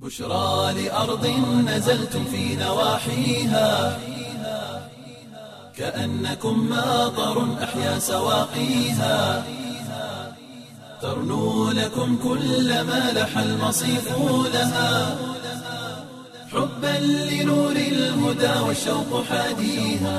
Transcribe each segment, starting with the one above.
بشرى لأرض نزلتم في نواحيها كأنكم ماطر أحيا سواقيها ترنو لكم كل ما لح المصيف لها حبا لنور الهدى والشوق حاديها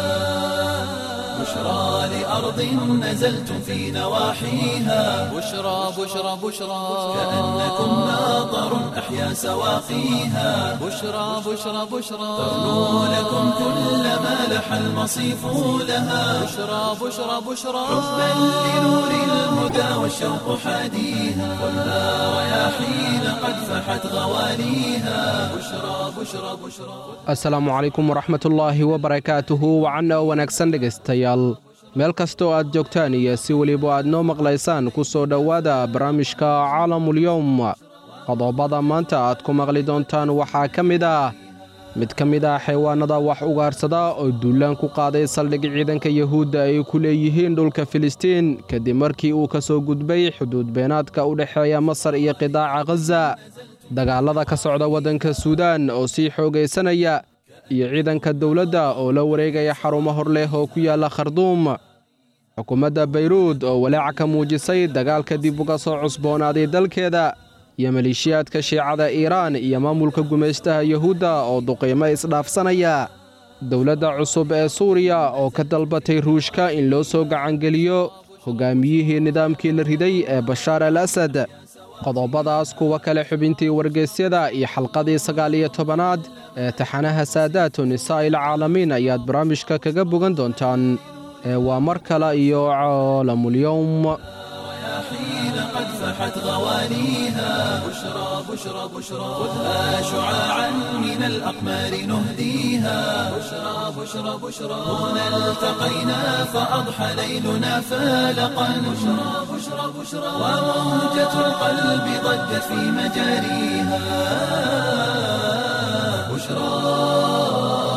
بشرى لأرض نزلتم في نواحيها بشرى بشرى بشرى كأنكم ماطر أحيا سواقيها بشرى بشرى بشرى ترنو لكم كل ما لح المصيف لها بشرى بشرى بشرى حبا لنور الهدى والشوق حاديها والنار رياحين قد فحت غواليها بشرى بشرى بشرى asalaamu calaykum waraxmatullaahi wabarakaatuhu wacanna oo wanaagsan dhegaystayaal meel kastoo aad joogtaan iyo si weliba aad noo maqlaysaan ku soo dhowaada barnaamijka caalamulyowm qodobada maanta aad ku maqli doontaan waxaa ka mid ah mid ka mid ah xaywaanada wax ugaarsada oo duulaan ku qaaday saldhig ciidanka yuhuudda ay ku leeyihiin dhulka filistiin kadib markii uu ka soo gudbay xuduud beenaadka u dhexeeya masar iyo qidaaca khaza dagaalada ka socda waddanka suudaan oo sii xoogaysanaya iyo ciidanka dowladda oo la wareegaya xarumo hor leh oo ku yaalla kharduum xukuumadda bayruud oo walaaca ka muujisay dagaalka dib uga soo cusboonaaday dalkeeda iyo maleeshiyaadka shiicada iiraan iyo maamulka gumaystaha yuhuudda oo duqiimo isdhaafsanaya dowladda cusub ee suuriya oo ka dalbatay ruushka in loo soo gacangeliyo hoggaamiyihii nidaamkii la riday ee bashaar al asad qodobadaas kuwa kale xubintii wargeysyada iyo xalqadii sagaal iyo tobanaad ee taxanaha saadaatu nisaa'il caalamiin ayaad barnaamijka kaga bogan doontaan ee waa mar kale iyo caalamulyowm حين قد فحت غواليها بشرى بشرى بشرى خذها شعاعا من الأقمار نهديها بشرى بشرى بشرى هنا التقينا فأضحى ليلنا فالقا بشرى بشرى بشرى وموجة القلب ضجت في مجاريها بشرى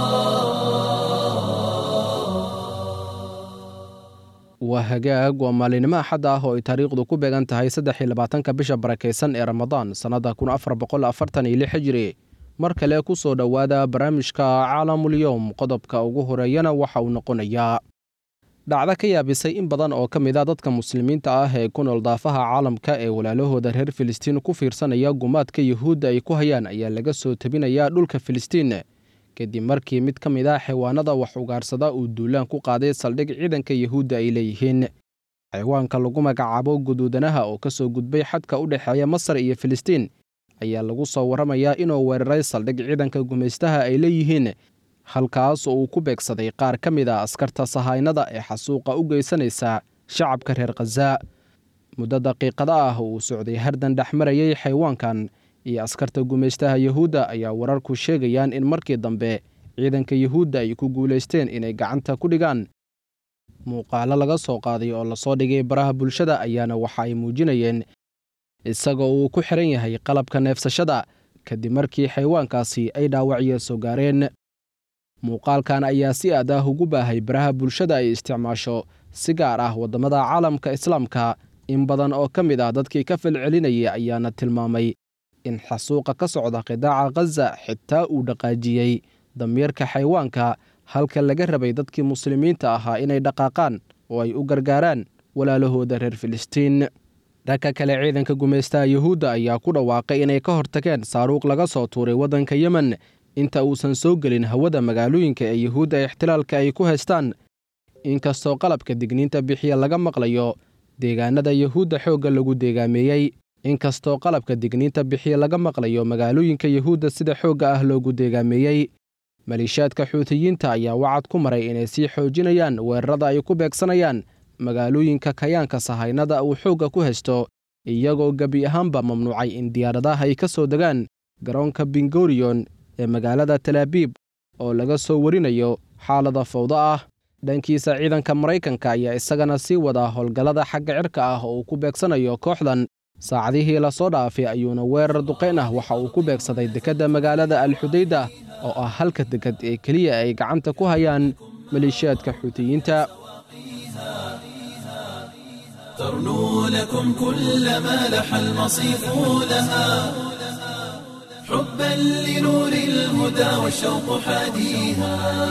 waa hagaag waa maalinimo axad ah oo ay taariikhdu ku beegan tahay saddex iyo labaatanka bisha barakaysan ee ramadaan sannadda kun afar boqol afartan iyo lix hijiri mar kale ku soo dhowaada barnaamijka caalamulyowm qodobka ugu horeeyana waxa uu noqonayaa dhacdo ka yaabisay in badan oo ka mid a dadka muslimiinta ah ee ku nool daafaha caalamka ee walaalahooda reer filistiin ku fiirsanaya gumaadka yuhuudda ay ku hayaan ayaa laga soo tebinayaa dhulka filistiin kadib markii mid ka mid ah xaywaanada wax ugaarsada uu duulaan ku qaaday saldhig ciidanka yuhuudda ay leeyihiin xaywaanka lagu magacaabo guduudanaha oo ka soo gudbay xadka u dhexeeya masar iyo filistiin ayaa lagu soo warramayaa inuu weeraray saldhig ciidanka gumaystaha ay leeyihiin halkaas oo uu ku beegsaday qaar ka mid a askarta sahaynada ee xasuuqa u geysanaysa shacabka reer khaza muddo daqiiqada ah uu socday hardan dhex marayay xaywaankan iyo askarta gumaystaha yuhuudda ayaa wararku sheegayaan in markii dambe ciidanka yuhuudda ay ku guulaysteen inay gacanta ku dhigaan muuqaalo laga soo qaaday oo lasoo dhigay baraha bulshada ayaana waxa ay muujinayeen isagoo uu ku xiran yahay qalabka neefsashada kadib markii xaywaankaasi ay dhaawacyo soo gaareen muuqaalkan ayaa si aad ah ugu baahay baraha bulshada ay isticmaasho si gaar ah waddamada caalamka islaamka in badan oo ka mid ah dadkii ka falcelinayay ayaana tilmaamay in xasuuqa ka socda qidaaca khaza xitaa uu dhaqaajiyey damiirka xaywaanka halka laga rabay dadkii muslimiinta ahaa inay dhaqaaqaan oo ay u gargaaraan walaalahooda reer filistiin dhanka kale ciidanka gumaystaha yuhuudda ayaa ku dhawaaqay inay ka hortageen saaruuq laga soo tuuray waddanka yemen inta uusan soo gelin hawada magaalooyinka ee yuhuudda ixtilaalka ay ku haystaan inkastoo qalabka digniinta bixiya laga maqlayo deegaanada yuhuudda xoogga lagu deegaameeyey inkastoo qalabka digniinta bixiya laga maqlayo magaalooyinka yuhuudda sida xoogga ah loogu deegaameeyey maleeshiyaadka xuutiyiinta ayaa wacad ku maray inay sii xoojinayaan weerarada ay ku beegsanayaan magaalooyinka kayaanka sahaynada uu xoogga ku haysto iyagoo gebi ahaanba mamnuucay in diyaaradaha ay ka soo degaan garoonka bingoriyon ee magaalada talaabiib oo laga soo warinayo xaalada fawdo ah dhankiisa ciidanka maraykanka ayaa isagana sii wadaa howlgallada xagga cirka ah oo uu ku beegsanayo kooxdan saacadihii lasoo dhaafay ayuuna weerar duqayn ah waxa uu ku beegsaday dekedda magaalada alxudayda oo ah halka deked ee keliya ay gacanta ku hayaan maleeshiyaadka xuutiyiinta ترنو لكم كل ما لح المصيف لها حبا لنور الهدى والشوق حاديها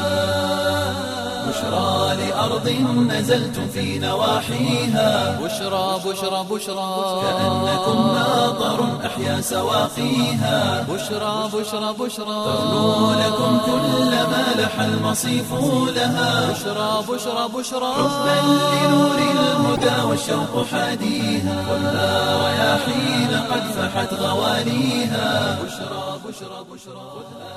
بشرى لأرض نزلتم في نواحيها بشرى بشرى بشرى كأنكم ماطر أحيا سواقيها بشرى بشرى بشرى تغنو لكم كل ما لح المصيف لها بشرى بشرى بشرى حبا لنور الهدى والشوق حاديها خذها رياحين قد فحت غواليها بشرى بشرى بشرى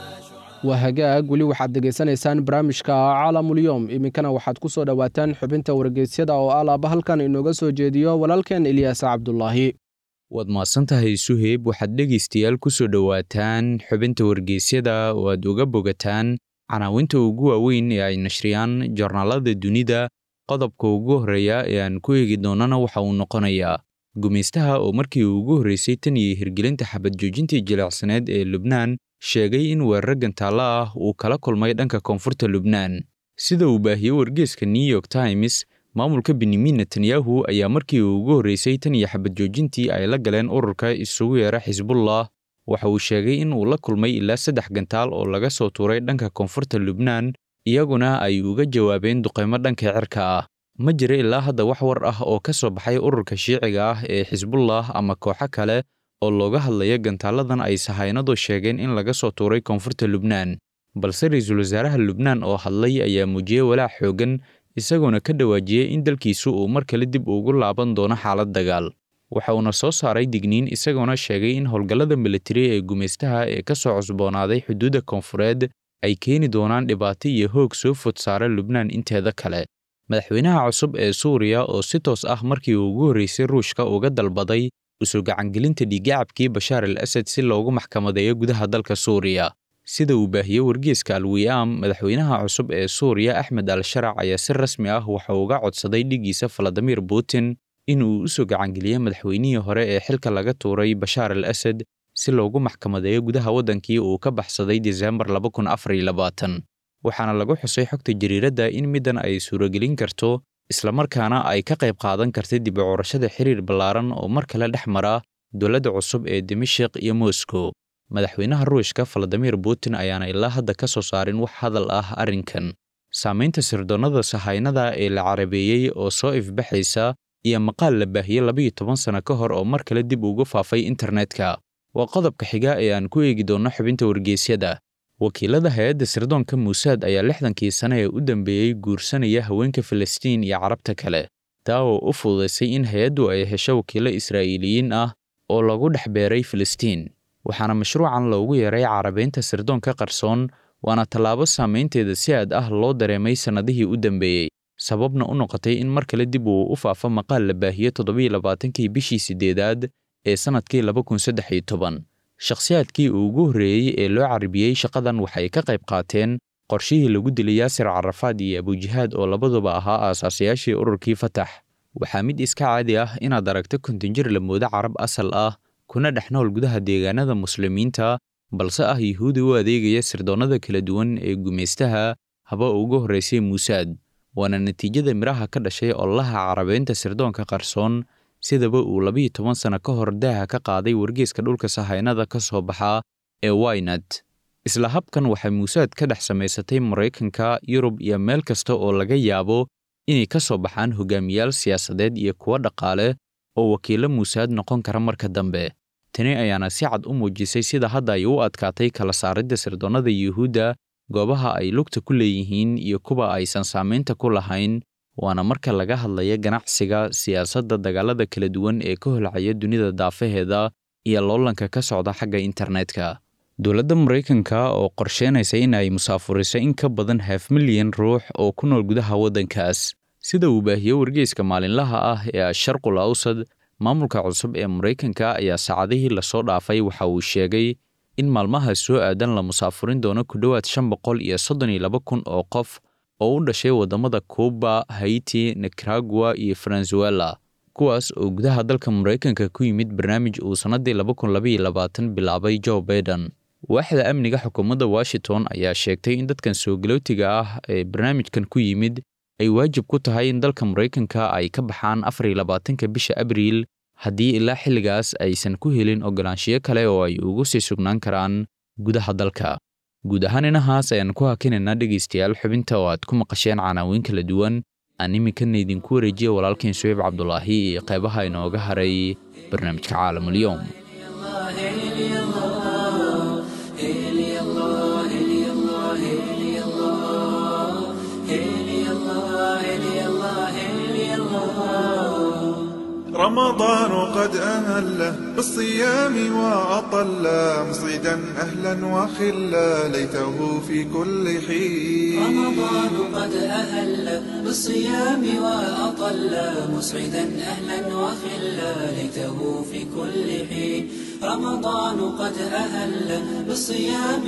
waa hagaag weli waxaad degeysanaysaan barnaamijka caalamulyoom iminkana waxaad ku soo dhowaataan xubinta wargeysyada oo alaaba halkan inooga soo jeediyo walaalkeen ilyaas cabdulaahi waad mahadsantahay suheyb waxaad dhegaystayaal ku soo dhowaataan xubinta wargeysyada oo aad uga bogataan canaawinta ugu waaweyn ee ay nashriyaan joornaalada dunida qodobka ugu horreeya ee aan ku eegi doonana waxa uu noqonayaa gumaystaha oo markii ugu horreysay tan iyo hirgelinta xabad joojintii jilicsaneed ee lubnaan sheegay in weeraro gantaalla ah uu kala kulmay dhanka koonfurta lubnaan sida uu baahiyey wargeeska new york times maamulka benyamin netanyahu ayaa markii ugu horreysay tan iyo xabad joojintii ay la galeen ururka isugu yeera xisbullah waxa uu sheegay in uu la kulmay ilaa saddex gantaal oo laga soo tuuray dhanka koonfurta lubnaan iyaguna ay uga jawaabeen duqaymo dhanka cirka ah ma jira ilaa hadda wax war ah oo ka soo baxay ururka shiiciga ah ee xisbullah ama kooxo kale oo looga hadlaya gantaaladan ay sahaynadu sheegeen in laga soo tuuray koonfurta lubnaan balse ra-iisul wasaaraha lubnaan oo hadlay ayaa muujiyey walaac xooggan isagoona ka dhawaajiyey in dalkiisu uu mar kale dib ugu laaban doono xaalad dagaal waxa uuna soo saaray digniin isagoona sheegay in howlgallada militari ee gumaystaha ee ka soo cusboonaaday xuduudda koonfureed ay keeni doonaan dhibaato iyo hoog soo fod saara lubnaan inteeda kale madaxweynaha cusub ee suuriya oo si toos ah markii ugu horreysay ruushka uga dalbaday usoo gacangelinta dhiiggacabkii bashaar al asad si loogu maxkamadeeyo gudaha dalka suuriya sida uu baahiyey wargeeska alwiyaam madaxweynaha cusub ee suuriya axmed al sharac ayaa si rasmi ah waxa uga codsaday dhigiisa valadimir putin in uu u soo gacangeliyo madaxweynihii hore ee xilka laga tuuray bashaar al asad si loogu maxkamadeeyo gudaha waddankii uu ka baxsaday diseembar waxaana lagu xusay xogta jariiradda in middan ay suuragelin karto islamarkaana ay ka qayb qaadan karta dib u curashada xiriir ballaaran oo mar kale dhex mara dowladda cusub ee dimashik iyo moscow madaxweynaha ruushka valadimir putin ayaana ilaa hadda ka soo saarin wax hadal ah arrinkan saamaynta sirdoonnada sahaynada ee la carabeeyey oo soo ifbaxaysa iyo maqaal la baahiyey labayo toban sano ka hor oo mar kale dib ugu faafay internetka waa qodobka xiga ee aan ku eegi doonno xubinta wargeysyada wakiilada hay-adda sirdoonka muusaad ayaa lixdankii sane ee u dambeeyey guursanaya haweenka filistiin iyo carabta kale taa oo u fududaysay in hay-addu ay hesho wakiilo israa'iiliyiin ah oo lagu dhex beeray filistiin waxaana mashruucan loogu yeeray carabeynta sirdoonka qarsoon waana tallaabo saamaynteeda si aad ah loo dareemay sannadihii u dambeeyey sababna u noqotay in mar kale dib uu u faafo maqaal la baahiyo toddobiyo labaatankii bishii siddeedaad ee sannadkii laba kun saddex iyo toban shakhsiyaadkii ugu horreeyey ee loo carabiyey shaqadan waxay ka qayb qaateen qorshihii lagu dilay yaasir carafaad iyo abujihaad oo labaduba ahaa aasaasiyaashii ururkii fatax waxaa mid iska caadi ah inaad aragto kontinjir la moodo carab asal ah kuna dhex nool gudaha deegaanada muslimiinta balse ah yuhuudi u adeegaya sirdoonnada kala duwan ee gumaystaha haba ugu horraysay muusaad waana natiijada midhaha ka dhashay ololaha carabeynta sirdoonka qarsoon sidaba uu labiyo toban sano ka hor daaha ka qaaday wargeeska dhulka sahaynada ka soo baxa ee waynat isla habkan waxay muusaad ka dhex samaysatay maraykanka yurub iyo meel kasta oo laga yaabo inay ka soo baxaan hogaamiyaal siyaasadeed iyo kuwo dhaqaale oo wakiilo muusaad noqon kara marka dambe tani ayaana si cad u muujisay sida hadda ay u adkaatay kala saaridda sirdoonnada yuhuudda goobaha ay lugta ku leeyihiin iyo kuwa aysan saamaynta ku lahayn waana marka laga hadlaya ganacsiga siyaasadda dagaalada kala duwan ee ka holcaya dunida daafaheeda iyo loolanka ka socda xagga internetka dowladda maraykanka oo qorsheynaysa in ay musaafuriso in ka badan haaf milyan ruux oo ku nool gudaha waddankaas sida uu baahiyo wargeyska maalinlaha ah ee asharqul awsad maamulka cusub ee maraykanka ayaa saacadihii lasoo dhaafay waxa uu sheegay in maalmaha soo aadan la musaafurin doono ku dhowaad shan boqol iyo soddon iyo laba kun oo qof oo u dhashay waddamada kuuba haiti nicaragua iyo venezuela kuwaas oo gudaha dalka maraykanka ku yimid barnaamij uu sannaddii laba kun labaiyo labaatan bilaabay joe baiden waaxda amniga xukuumadda washington ayaa sheegtay in dadkan soogalootiga ah ee barnaamijkan ku yimid ay waajib ku tahay in dalka maraykanka ay ka baxaan afar iyo labaatanka bisha abriil haddii ilaa xilligaas aysan ku helin ogolaanshiyo kale oo ay ugu sii sugnaan karaan gudaha dalka guud ahaan inahaas ayaan ku hakinaynaa dhegaystayaal xubinta oo aad ku maqasheen canaawiin kala duwan aan iminkana idinku wareejiya walaalkeen suheyb cabdulaahi iyo qeybaha inooga haray barnaamijka caalamulyoom رمضان قد أهل بالصيام وأطل مصيدا أهلا وخلا ليته في كل حين رمضان قد أهل بالصيام وأطل مسعدا أهلا وخلا ليته في كل حين رمضان قد أهل بالصيام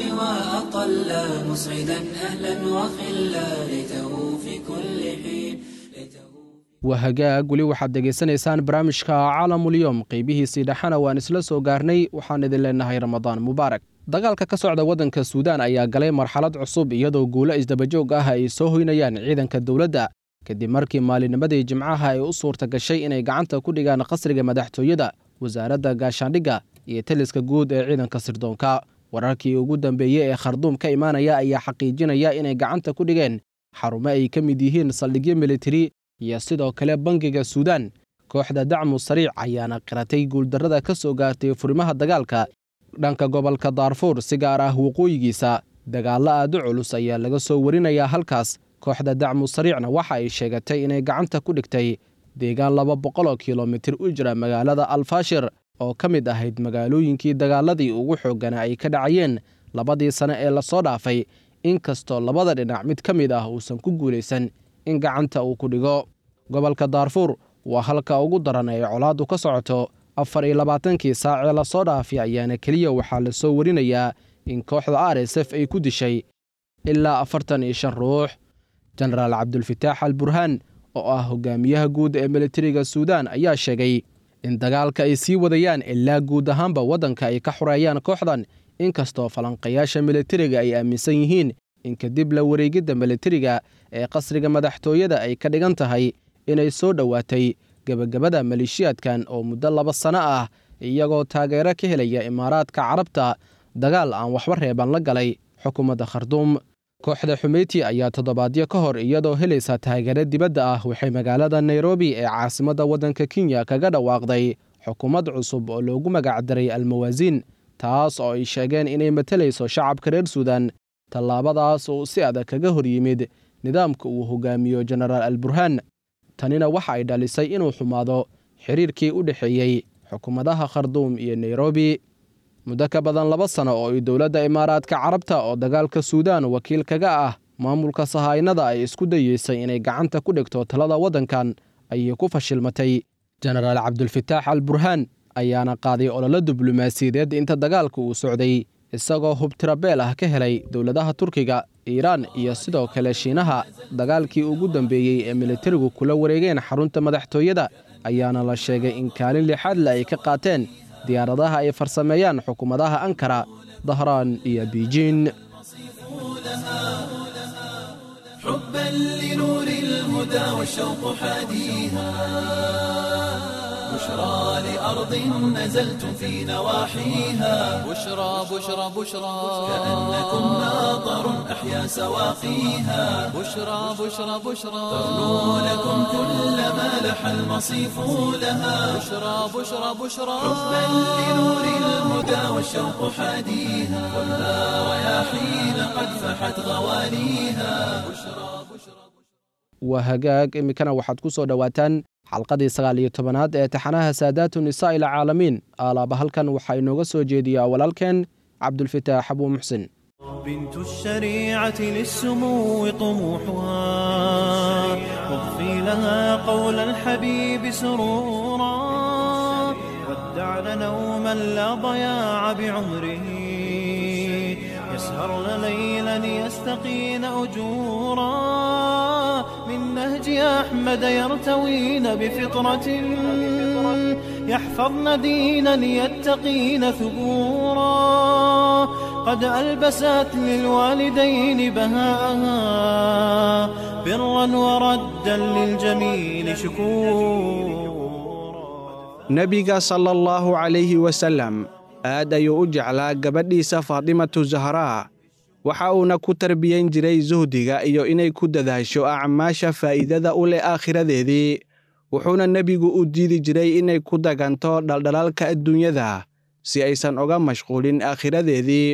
وأطل مسعدا أهلا وخلا ليته في كل حين ليته waa hagaag weli waxaad degaysanaysaan barnaamijka caalamulyoom qeybihiisii dhexana waan isla soo gaarnay waxaan idin leenahay ramadaan mubaarak dagaalka ka socda waddanka suudaan ayaa galay marxalad cusub iyadoo guulo isdabajoog ah ay soo hoynayaan ciidanka dowladda kadib markii maalinimadii jimcaha ay u suurta gashay inay gacanta ku dhigaan qasriga madaxtooyada wasaaradda gaashaandhigga iyo taliska guud ee ciidanka sirdoonka wararkii ugu dambeeyey ee kharduum ka imaanaya ayaa xaqiijinaya inay gacanta ku dhigeen xarumo ay ka mid yihiin saldhigyo militari iyo sidoo kale bangiga suudaan kooxda dacmu sariic ayaana qiratay guuldarrada ka soo gaartay furimaha dagaalka dhanka gobolka daarfuur si gaar ah waqooyigiisa dagaallo aad u culus ayaa laga soo warinayaa halkaas kooxda dacmu sariicna waxa ay sheegatay inay gacanta ku dhigtay deegaan laba boqoloo kilomitir u jira magaalada alfaashir oo ka mid ahayd magaalooyinkii dagaaladii ugu xooggana ay ka dhacayeen labadii sane ee lasoo dhaafay inkastoo labada dhinac mid ka mid ah uusan ku guulaysan in gacanta uu ku dhigo gobolka daarfuur waa halka ugu daran ee colaaddu ka socoto afar iyo labaatankii saacee lasoo dhaafay ayaana keliya waxaa la soo warinayaa in kooxda r s f ay ku dishay ilaa afartan iyo shan ruux jenaraal cabdulfataax al burhaan oo ah hogaamiyaha guud ee militariga suudaan ayaa sheegay in dagaalka ay sii wadayaan ilaa guud ahaanba waddanka ay ka xoreeyaan kooxdan inkastoo falanqayaasha militariga ay aaminsan yihiin in kadib la wareegidda militariga ee qasriga madaxtooyada ay ka dhigan tahay inay soo dhowaatay gebagabada maleeshiyaadkan oo muddo laba sano ah iyagoo taageero ka helaya imaaraadka carabta dagaal aan waxba reeban la galay xukuumadda kharduum kooxda xumeyti ayaa toddobaadyo ka hor iyadoo helaysa taageero dibadda ah waxay magaalada nairobi ee caasimadda waddanka kenya kaga dhawaaqday xukuumad cusub oo loogu magacdaray almawaasiin taas oo ay sheegeen inay matalayso shacabka reer suudan tallaabadaas uu si adag kaga hor yimid nidaamka uu hogaamiyo jenaraal al burhaan tanina waxa ay dhalisay inuu xumaado xiriirkii u dhexeeyey xukuumadaha kharduum iyo nairobi muddo ka badan laba sano oo ay dowladda imaaraadka carabta oo dagaalka suudaan wakiil kaga ah maamulka sahaynada ay isku dayeysay inay gacanta ku dhigto talada waddankan ayay ku fashilmatay jenaraal cabdulfataax al burhaan ayaana qaaday ololo diblomaasiyadeed inta dagaalka uu socday isagoo hubtirabeel ah ka helay dowladaha turkiga iiraan iyo sidoo kale shiinaha dagaalkii ugu dambeeyey ee militarigu kula wareegeen xarunta madaxtooyada ayaana la sheegay in kaalin lixaadle ay ka qaateen diyaaradaha ay farsameeyaan xukuumadaha ankara dahraan iyo biijin حبا لنور الهدى والشوق حاديها بشرى لأرض نزلتم في نواحيها بشرى بشرى بشرى كأنكم ناظر أحيا سواقيها بشرى بشرى بشرى تغنو لكم كل ما لح المصيف لها بشرى بشرى بشرى حبا لنور الهدى والشوق حاديها خذها رياحين قد فحت غواليها بشرى waa hagaag iminkana waxaad ku soo dhowaataan xalqadii sagaal iyo tobanaad ee taxanaha saadaatu nisaa ila caalamiin aalaaba halkan waxaa inooga soo jeediyaa walaalkeen cabdulfataax abuu muxsin بنت الشريعة للسمو طموحها واضفي لها قول الحبيب سرورا ودعن نوما لا ضياع بعمره يسهرن ليلا يستقين أجورا من نهج أحمد يرتوين بفطرة يحفظن دينا يتقين ثبورا قد ألبست للوالدين بهاءها برا وردا للجميل شكورا nebiga sala allahu calayhi wasallam aad ayuu u jeclaa gabadhiisa faatimatu zahraa waxa uuna ku tarbiyan jiray suhdiga iyo inay ku dadaasho acmaasha faa'iidada u leh aakhiradeedii wuxuuna nebigu u diidi jiray inay ku daganto dhaldhalaalka adduunyada si aysan uga mashquulin aakhiradeedii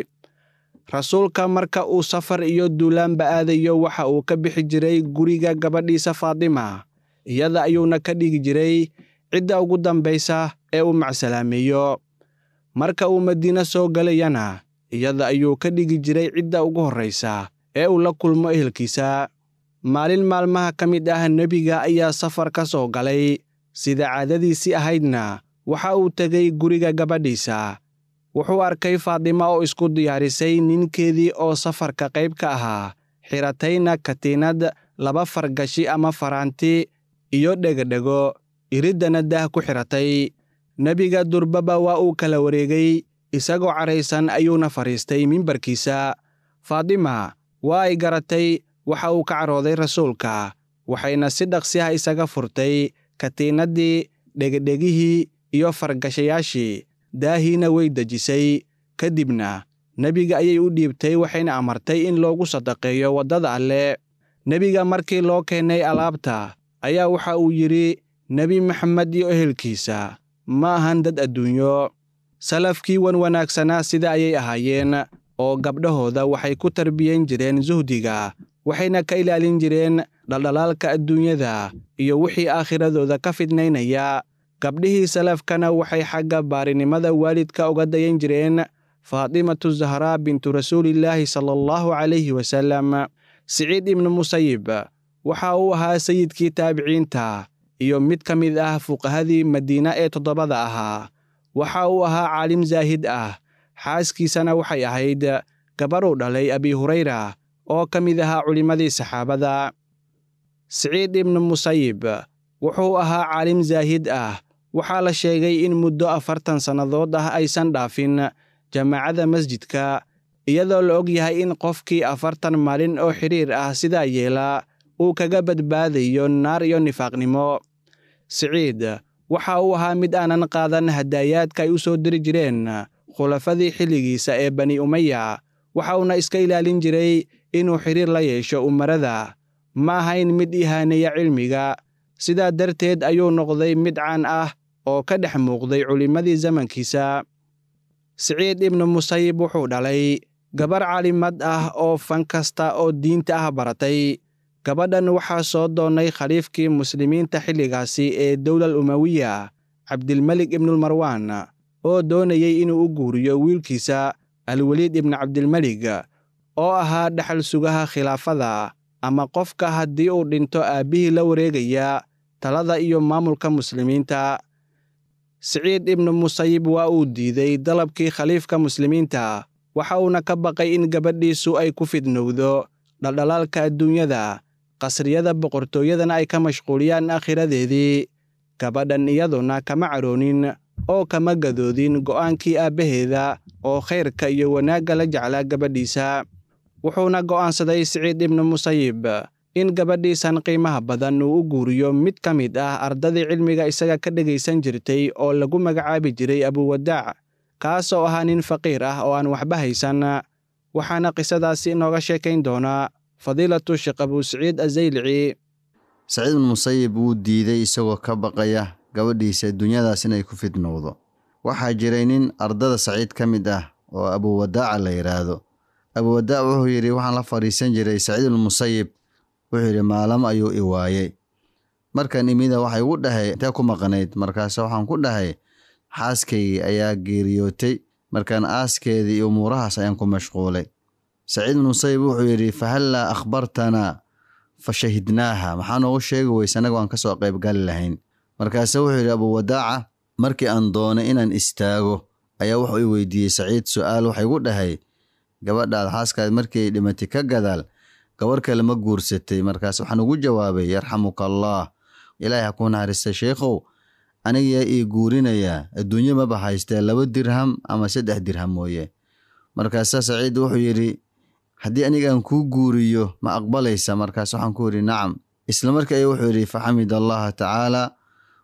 rasuulka marka uu safar iyo duulaanba aadayo waxa uu ka bixi jiray guriga gabadhiisa faatima iyada ayuuna ka dhigi jiray cidda ugu dambaysa ee uu macsalaameeyo marka uu madiine soo gelayana iyada ayuu ka dhigi jiray cidda ugu horraysa ee uu la kulmo ehelkiisa maalin maalmaha ka mid ah nebiga ayaa safar ka soo galay sida caadadiisii ahaydna waxa uu tegay guriga gabadhiisa wuxuu arkay faadima oo isku diyaarisay ninkeedii oo safarka qayb ka ahaa xiratayna katiinad laba fargashi ama faraanti iyo dhegodhego iriddana daah ku xiratay nebiga durbaba waa uu kala wareegay isagoo caraysan ayuuna fadhiistay mimbarkiisa faadima waa ay garatay waxa uu ka carooday rasuulka waxayna si dhaqsi ah isaga furtay katiinaddii dhegedhegihii iyo fargashayaashii daahiina way dejisay ka dibna nebiga ayay u dhiibtay waxayna amartay in loogu sadaqeeyo waddada alle nebiga markii loo keenay alaabta ayaa waxa uu yidhi nebi maxamed iyo ehelkiisa ma ahan dad adduunyo salafkii wan wanaagsanaa sida ayay ahaayeen oo gabdhahooda waxay ku tarbiyan jireen suhdiga waxayna ka ilaalin jireen dhaldhalaalka adduunyada iyo wixii aakhiradooda ka fidnaynaya gabdhihii salafkana waxay xagga baarinimada waalidka uga dayan jireen faatimatu zahraa bintu rasuulillaahi sala allahu calayhi wasallam siciid ibnu musayib waxa uu ahaa sayidkii taabiciinta iyo mid ka mid ah fuqahadii madiina ee toddobada ahaa waxa uu ahaa caalim zaahid ah xaaskiisana waxay ahayd gabaruu dhalay abi hurayra oo ka mid ahaa culimmadii saxaabada siciid ibnu musayib wuxuu ahaa caalim zaahid ah waxaa la sheegay in muddo afartan sannadood ah aysan dhaafin jamaacadda masjidka iyadoo la og yahay in qofkii afartan maalin oo xidhiir ah sidaa yeela uu kaga badbaadayo naar iyo nifaaqnimo siciid waxa uu ahaa mid aanan qaadan hadaayaadka ay u soo diri jireen khulafadii xilligiisa ee bani umaya waxa uuna iska ilaalin jiray inuu xidhiir la yeesho umarada ma ahayn mid ihaaneeya cilmiga sidaa darteed ayuu noqday mid caan ah oo ka dhex muuqday culimmadii zamankiisa siciid ibnu musayib wuxuu dhalay gabar caalimad ah oo fan kasta oo diinta ah baratay gabadhan waxaa soo doonnay khaliifkii muslimiinta xilligaasi ee dowlal umawiya cabdilmelik ibnulmarwaan oo doonayey inuu u guuriyo wiilkiisa alweliid ibnu cabdilmelig oo ahaa dhexal sugaha khilaafada ama qofka haddii uu dhinto aabbihii la wareegaya talada iyo maamulka muslimiinta siciid ibnu musayib waa uu diiday dalabkii khaliifka muslimiinta waxa uuna ka baqay in gabadhiisu ay ku fidnowdo dhaldhalaalka adduunyada qasriyada boqortooyadana ay ka mashquuliyaan aakhiradeedii gabadhan iyaduna kama caroonin oo kama gadoodin go'aankii aabbaheeda oo khayrka iyo wanaagga la jeclaa gabadhiisa wuxuuna go'aansaday siciid ibnu musayib in gabadhiisan qiimaha badan uu u guuriyo mid ka mid ah ardadii cilmiga isaga ka dhegaysan jirtay oo lagu magacaabi jiray abuwadaac kaasoo ahaa nin faqiir ah oo aan waxba haysan waxaana qisadaasi inooga sheekayn doonaa fadiilatu sheekh abuu siciid azaylici saciid ibnu musayib wuu diiday isagoo ka baqaya gabadhiisa dunyadaas inay ku fidnowdo waxaa jiray nin ardada saciid ka mid ah oo abuwadaaca la yidhaahdo abuwadaac wuxuu yidhi waxaan la fadhiisan jiray saciid ibnu musayib wuxuu yidhi maalamo ayuu i waayey markan imida waxay igu dhahay intee ku maqnayd markaase waxaan ku dhahay xaaskaygii ayaa geeriyootay markaan aaskeedii iyo umuurahaas ayaan ku mashquulay saciid ibnu musayib wuxuu yidhi fahallaa akhbartanaa fa shahidnaaha maxaa noogu sheegi weyse annaga waan ka soo qaybgali lahayn markaase wuxuu yidhi abuwadaaca markii aan doonay inaan istaago ayaa wuxuu i weydiiyey saciid su'aal waxay igu dhahay gabadhaad xaaskaad markii ay dhimatay ka gadaal gabar kale ma guursatay markaas waxaan ugu jawaabay yarxamuka allaah ilaahay ha kuu naxariista sheikhow anigayaa ii guurinayaa adduunyo maba haystee laba dirham ama saddex dirham mooye markaasa saciid wuxuu yidhi haddii anigaan kuu guuriyo ma aqbalaysa markaas waxaan ku yidhi nacam isla markii ay wuxuu yidhi faxamid allaha tacaala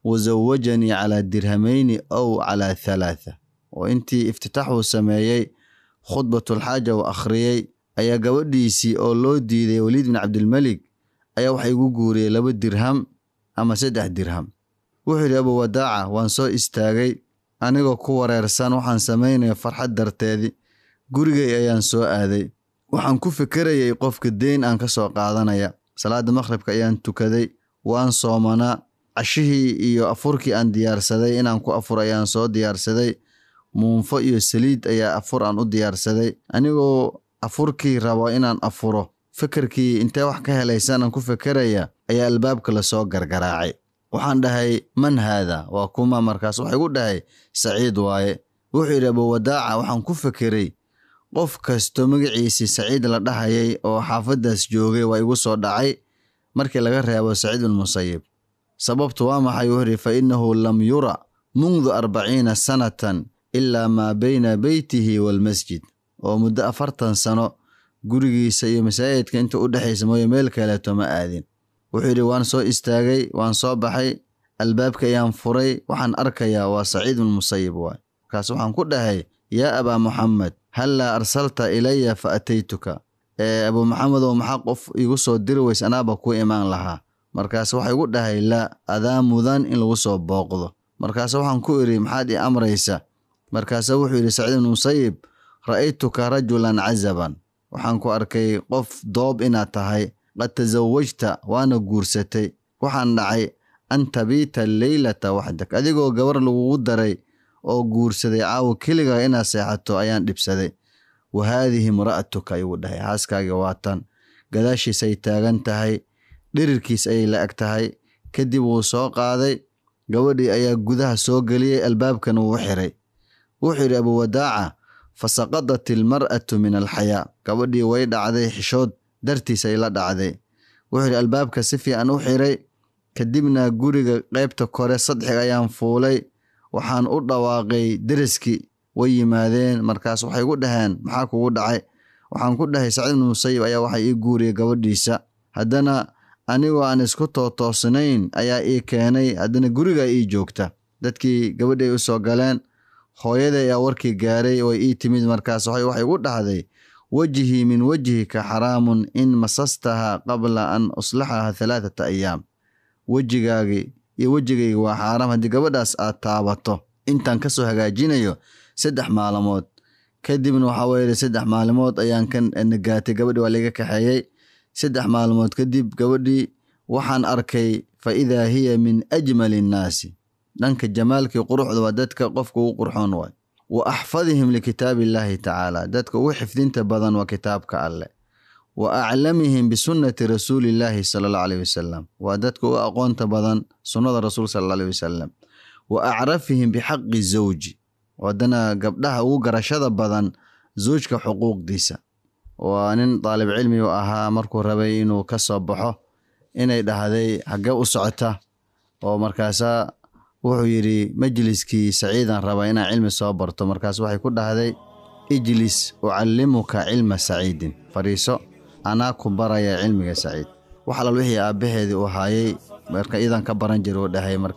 wasawajanii calaa dirhamayni ow calaa halaatha oo intii iftitaaxuu sameeyey khudbatulxaaja uu akhriyey ayaa gabadhiisii oo loo diiday waliid bin cabdilmelig ayaa waxa igu guuriyey laba dirham ama saddex dirham wuxuu yidhi abu wadaaca waan soo istaagay anigoo ku wareersan waxaan samaynaya farxad darteedii gurigay ayaan soo aaday waxaan ku fikerayay qofka deyn aan ka soo qaadanaya salaada maqhribka ayaan tukaday waan soomanaa cashihii iyo afurkii aan diyaarsaday inaan ku afur ayaan soo diyaarsaday muunfo iyo saliid ayaa afur aan u diyaarsaday anigoo afurkii rabo inaan afuro fikirkii intee wax ka helaysaan aan ku fikeraya ayaa albaabka lasoo gargaraacay waxaan dhahay man haada waa kuma markaas waxa igu dhahay saciid waaye wuxuu yidhi abuwadaaca waxaan ku fikiray qof kasto magaciisii saciid la dhahayay oo xaafaddaas joogay waa igu soo dhacay markii laga reebo saciid bin musayib sababtu waa maxay wuxuu yidhi fa innahu lam yura mundu arbaciina sanatan ilaa maa bayna beytihi waalmasjid oo muddo afartan sano gurigiisa iyo masaajidka inta u dhexaysa mooye meel kaleeto ma aadin wuxuu yidhi waan soo istaagay waan soo baxay albaabka ayaan furay waxaan arkayaa waa saciid bin musayib waay markaas waxaan ku dhahay yaa abaa muxamed hallaa arsalta ilaya fa ataytuka ee abuu maxamedow maxaa qof igu soo diri weys anaaba ku imaan lahaa markaas waxa igu dhahay laa adaa mudan in lagu soo booqdo markaas waxaan ku idhi maxaad ii amraysa markaasa wuxuu yidhi saciid bin musayib ra'aytuka rajulan cazaban waxaan ku arkay qof doob inaad tahay qad tasawajta waana guursatay waxaan dhacay an tabiita leylata waxdak adigoo gabar lagugu daray oo guursaday caawo keligaa inaad seexato ayaan dhibsaday wa haadihi imra'atuka ayuu dhahay xaaskaaga waatan gadaashiisay taagan tahay dhirirkiis ayay la eg tahay kadib wuu soo qaaday gabadhii ayaa gudaha soo geliyey albaabkana wuu xiray wuxuu yidhi abuwadaaca fa saqadat ilmar'atu min alxayaa gabadhii way dhacday xishood dartiis ay la dhacday wuxuu yidhi albaabka si fiican u xiray kadibna guriga qaybta kore sadxiga ayaan fuulay waxaan u dhawaaqay deriskii way yimaadeen markaas waxay gu dhaheen maxaa kugu dhacay waxaan ku dhahay saciid bin musayib ayaa waxa ii guuriyay gabadhiisa haddana anigoo aan isku tootoosnayn ayaa ii keenay haddana guriga ii joogta dadkii gabadhay u soo galeen hooyaday ayaa warkii gaaray way ii timid markaas waxay igu dhahday wejhii min wejhika xaraamun in masastaha qabla an uslaxaha halaathata ayaam wejigaagii iyo wejigayga waa xaaraam haddii gabadhaas aad taabato intaan ka soo hagaajinayo saddex maalmood kadibna waxaa weeye saddex maalmood ayaan ka nagaatay gabadhii waa laga kaxeeyey saddex maalmood kadib gabadhii waxaan arkay fa idaa hiya min ajmali innaasi dhanka jamaalkii quruxda waa dadka qofka ugu qurxoon waay wa axfadihim likitaabi illaahi tacaala dadka ugu xifdinta badan waa kitaabka alleh wa aclamihim bisunnati rasuulillaahi sala allahu alayh wasalam waa dadka ugu aqoonta badan sunnada rasuul sala alla alayh wasalam wa acrafihim bixaqi zawji haddana gabdhaha ugu garashada badan zawjka xuquuqdiisa waa nin daalib cilmi u ahaa markuu rabay inuu ka soo baxo inay dhahday xaggee u socota oo markaasaa wuxuu yidhi majliskii saciidan raba inaan cilmi soo barto markaas waxay ku dhahday ijlis ucallimuka cilma saciidin fadhiiso anaa ku baraya cilmiga saciid wax alal wixii aabbaheedii uu haayay marka idan ka baran jira uu dhahay marka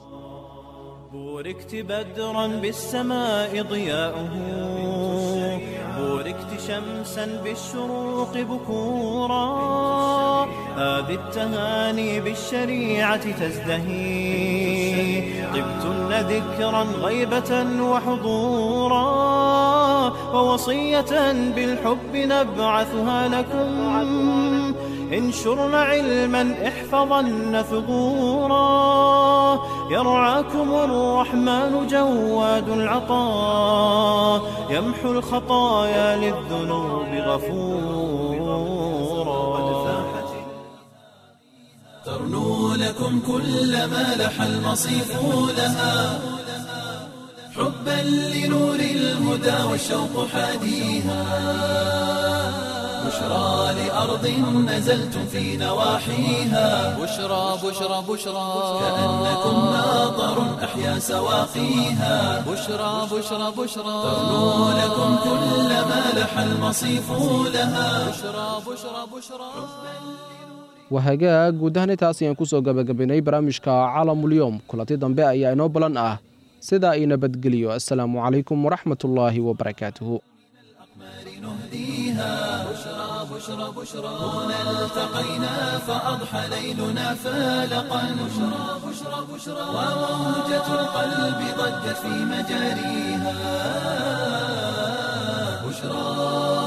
بوركت بدرا بالسماء ضياؤه بوركت شمسا بالشروق بكورا هذه التهاني بالشريعة تزدهي طبتن ذكرا غيبة وحضورا ووصية بالحب نبعثها لكم انشرن علما احفظن ثغورا يرعاكم الرحمن جواد العطاء يمحو الخطايا للذنوب غفورا ترنو لكم كل ما لح المصيف لها حبا لنور الهدى والشوق حاديها بشرى لأرض نزلتم في نواحيها بشرى بشرى بشرى كأنكم ماطر أحيا سواقيها بشرى بشرى بشرى ترنو لكم كل ما لح المصيف لها بشرى بشرى بشرى wahagaag guud ahaan intaas ayaan kusoo gabagabaynay barnaamijka caalamulyoom kulanti dambe ayaa inoo balan ah sidaa i nabadgeliyo assalaamu calaykum waraxmatullaahi wabarakaatuhu بشرى بشرى هنا التقينا فأضحى ليلنا فالقا بشرى بشرى بشرى وموجة القلب ضجت في مجاريها بشرى